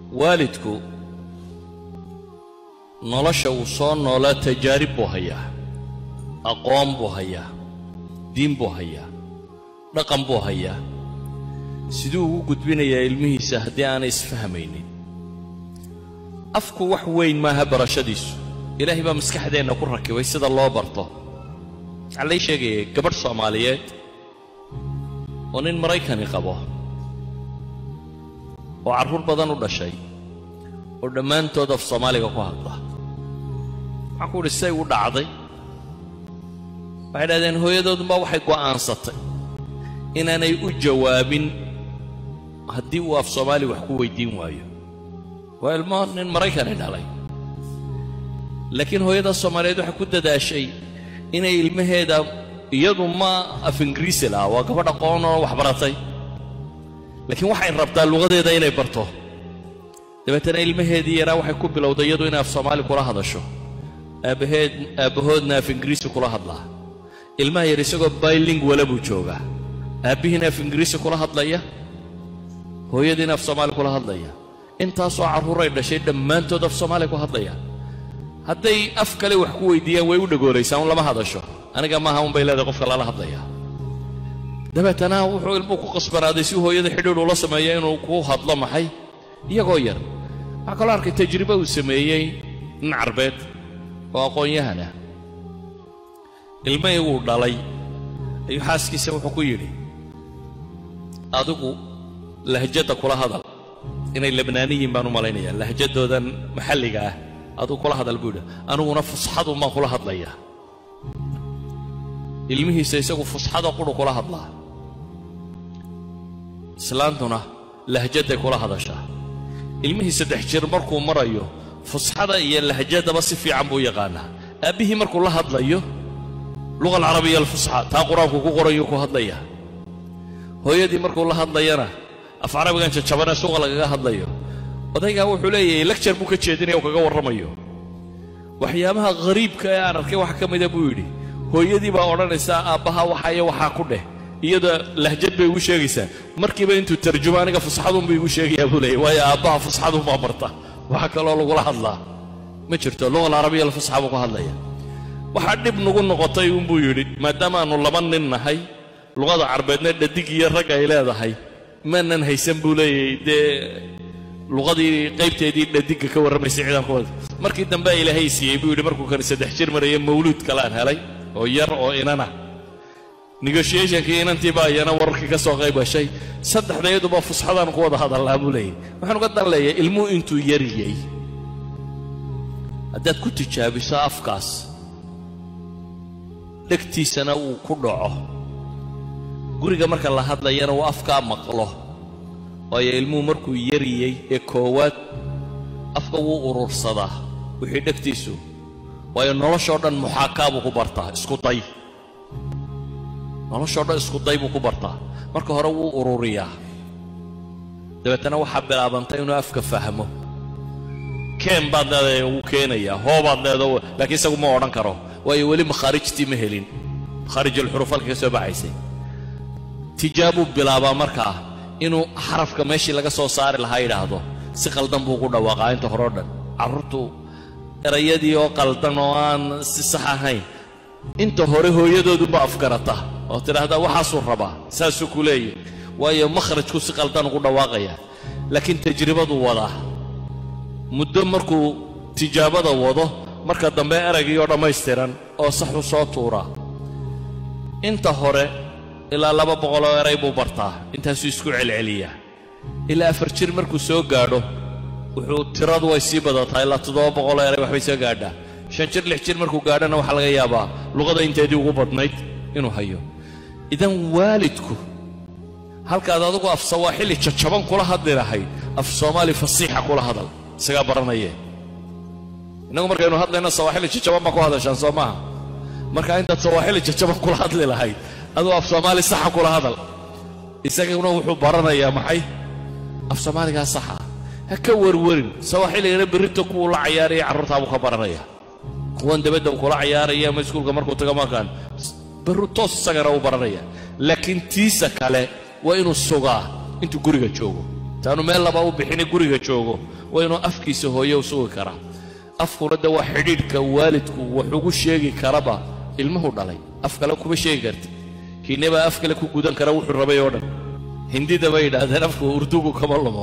waalidku nolosha uu soo noolaa tajaarib buu hayaa aqoon buu hayaa diin buu hayaa dhaqan buu hayaa siduu ugu gudbinayaa ilmihiisa haddii aanay isfahmaynin afku wax weyn maaha barashadiisu ilaahay baa maskaxdeenna ku rakibay sida loo barto waxaa lay sheegayay gabadh soomaaliyeed oo nin maraykani qabo oo carruur badan u dhashay oo dhammaantood af soomaaliga ku hadla waxaan ku udhi say u dhacday waxay dhahdeen hooyadoodunbaa waxay go'aansatay inaanay u jawaabin haddii uu af soomaali wax ku weydiin waayo waa ilmo nin maraykani dhalay laakiin hooyada soomaaliyeed waxay ku dadaashay inay ilmaheeda iyadu ma af ingiriisi laha waa gabadh aqoon oo wax baratay laakiin waxay rabtaa luqadeeda inay barto dabeetana ilmaheedii yaraa waxay ku bilowday iyadu inay af soomaali kula hadasho aabbaheed aabbahoodna af ingiriisi kula hadlaa ilmaha yar isagoo baylingwala buu joogaa aabbihiina af ingiriisi kula hadlaya hooyadiina af soomaali kula hadlaya intaasoo carruuray dhashay dhammaantood af soomaali ku hadlaya hadday af kale wax ku weydiiyaan way u dhagoolaysaa un lama hadasho aniga maaha un bay leedahay qofka lala hadlaya dabeetana wuxuu ilmuhu ku qasbanaaday si hooyada xidhiidh ula sameeya inuu ku hadlo maxay iyagoo yar waxaa kaloo arkay tajribe uu sameeyey nin carbeed oo aqoon-yahan ah ilmahii wuu dhalay ayuu xaaskiisa wuxuu ku yidhi adigu lahjadda kula hadal inay labnaaniyiin baan u malaynayaa lahjadoodan maxalliga ah adigu kula hadal buu yidhi aniguna fusxadun baan kula hadlayaa ilmihiisa isagu fusxada quru kula hadlaa islaantuna lahjadday kula hadashaa ilmihii saddex jir markuu marayo fusxada iyo lahjadaba si fiican buu yaqaanaa aabbihii markuu la hadlayo luqa alcarabiya alfusxa taa qur-aanku ku qorayuu ku hadlayaa hooyadii markuu la hadlayana af carabigan jajabane suuqa lagaga hadlayo odaygaa wuxuu leeyahay lagjar buu ka jeedinaya oo kaga warramayo waxyaabaha ghariibka ee aan arkay waxa ka mida buu yidhi hooyadii baa odhanaysaa aabbaha waxa iyo waxaa ku dheh iyada lahjad bay igu sheegaysaa markiiba intuu tarjumo aniga fusxadunbuu igu sheegayaa buu leeyay waayo aabbaha fusxadunbaa barta waxa kaloo lagula hadlaa ma jirto luqa alcarabiya alfusxa buu ka hadlaya waxaa dhib nagu noqotay uunbuu yidhi maadaama aanu laba nin nahay luqada carbeedna dhadig iyo rag ay leedahay maanan haysan buu leeyahay dee luqadii qaybteedii dhadigga ka warramaysay ciidankooda markii dambe ilaahay siiyey buu yidhi markuu kan saddex jir maraya mawluud kalaan helay oo yar oo inana negotiationkii inantii baa iyana wararkii ka soo qayb gashay saddexdayaduba fusxadaan ku wada hadallaa buu leeyahy waxaan uga dan leeyahay ilmuhu intuu yariyey haddaad ku tijaabiso afkaas dhegtiisana uu ku dhaco guriga marka la hadlayana uu afkaa maqlo waayo ilmuhu markuu yariyey ee koowaad afka wuu urursadaa wixii dhegtiisu waayo noloshoo dhan muxaakaa buu ku bartaa isku day noloshoo dhan isku day buu ku bartaa marka hore wuu ururiyaa dabeetana waxaa bilaabantay inuu afka fahmo keen baad leedahay wuu keenayaa hoobaad leedaho laakiin isagu ma odhan karo waayo weli makhaarijtii ma helin makhaarijulxuruuf halka ka soo baxaysay tijaabuu bilaabaa markaa inuu xarafka meeshii laga soo saari lahaa yidhaahdo si qaldan buu ku dhawaaqaa inta horeo dhan carruurtu erayadii oo qaldan oo aan si sax ahayn inta hore hooyadoodunba afgarata oo tidhaahdaa waxaasuu rabaa saasuu ku leeyahy waayo makhrajku si qaldan ugu dhawaaqaya laakiin tajribaduu wadaa muddo markuu tijaabada wado marka dambe eraygii oo dhammaystiran oo saxu soo tuuraa inta hore ilaa laba boqoloo eray buu bartaa intaasuu isku celceliyaa ilaa afar jir markuu soo gaadho wuxuu tiradu way sii badataa ilaa toddoba boqoloo eray waxbay soo gaadhaa shan jir lix jir markuu gaadhana waxaa laga yaabaa luqada inteedii ugu badnayd inuu hayo idan waalidku halkaad adigu af sawaaxili jajaban kula hadli lahayd af soomaali fasiixa kula hadal isagaa baranayee innagu markaynu hadlayno sawaaxili jajaban baa ku hadashaan soo maaha marka intaad sawaaxili jajaban kula hadli lahayd aduu af soomaali saxa kula hadal isaguna wuxuu baranayaa maxay af soomaaligaa saxa ha ka warwarin sawaaxiligana berrinta kuwuu la cayaaraya carruurtaabuu ka baranaya kuwan dabadda uu kula cayaaraya ama iskuulka markuu tago markaan barru toos isagana uu baranaya laakiin tiisa kale waa inuu sugaa intuu guriga joogo taanu meel laba u bixina guriga joogo waa inuu afkiisa hooye u sugi karaa afkuna de waa xidhiidhka waalidku wax ugu sheegi karaba ilmuhu dhalay af kale kuma sheegi karti kiinebaa af kale ku gudan kara wuxuu rabay oo dhan hindida bay yidhaahdeen afku urdugu kama lumo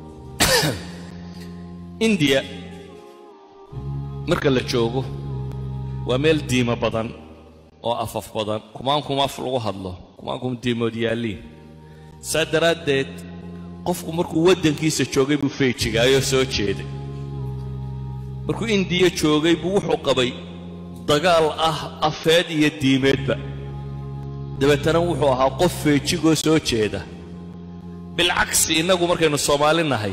indiya marka la joogo waa meel diimo badan oo afaf badan kumaankum af lagu hadlo kumaankum diimood yaalliin saa daraaddeed qofku markuu waddankiisa joogay buu feejigaayoo soo jeeday markuu indiya joogay buu wuxuu qabay dagaal ah afeed iyo diimeedba dabeetana wuxuu ahaa qof feejigoo soo jeeda bilcagsi innagu markaynu soomaali nahay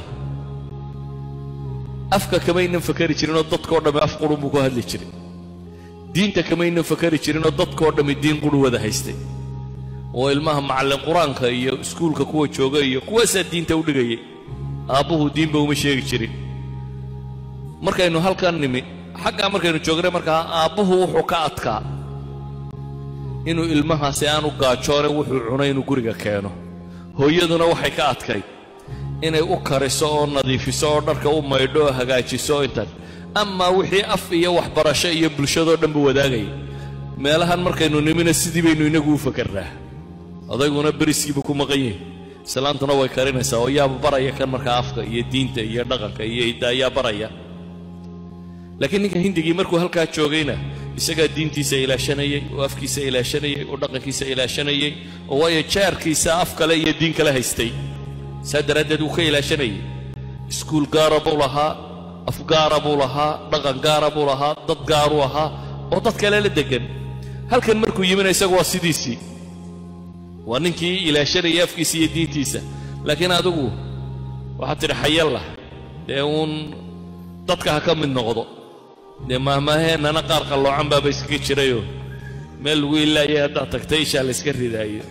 afka kamaynan fakari jirinoo dadkao dhammi af qurun buu ku hadli jiray diinta kamaynan fakari jirinoo dadkao dhammi diin quru wada haystay oo ilmaha macallin qur-aanka iyo iskuulka kuwa jooga iyo kuwaasaa diinta u dhigayay aabbuhu diinba uma sheegi jirin markaynu halkan nimi xaggaa markaynu joognay markaa aabbuhu wuxuu ka adkaa inuu ilmahaasi aanu gaajoone wuxuu cunay inuu guriga keeno hooyaduna waxay ka adkayd inay u kariso oo nadiifiso oo dharka u maydho oo hagaajiso intan amaa wixii af iyo waxbarasho iyo bulshadoo dhanba wadaagaya meelahan markaynu nimina sidii baynu inagu u fakarnaa odayguna beriskiiba ku maqan yihin islaantuna way karinaysaa oo yaaba baraya kan markaa afka iyo diinta iyo dhaqanka iyo idaayaa baraya laakiin ninka hindigii markuu halkaa joogayna isagaa diintiisa ilaashanayey oo afkiisa ilaashanayey oo dhaqankiisa ilaashanayey oo waayo jaarkiisa af kale iyo diin kale haystay saa daraaddeed wuu ka ilaashanayay iskuul gaara buu lahaa af gaara buu lahaa dhaqan gaara buu lahaa dad gaaruu ahaa oo dad kale la deggan halkan markuu yimina isagu waa sidiisii waa ninkii ilaashanayay afkiisa iyo diintiisa laakiin adigu waxaad tidhi xayalla dee uun dadka ha ka mid noqdo dee maahmaaheennana qaar qalloocan baaba iskaga jirayoo meel lagu ilaayay haddaad tagta ishaa la yska ridaayo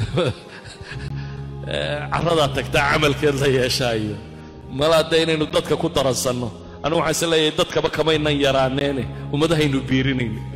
carradaad tagtaa camalkeed la yeeshaayo mala hadda inaynu dadka ku daransanno anigu waxaan is leeyahay dadkaba kamaynan yaraaneene ummadahaynu biirinayno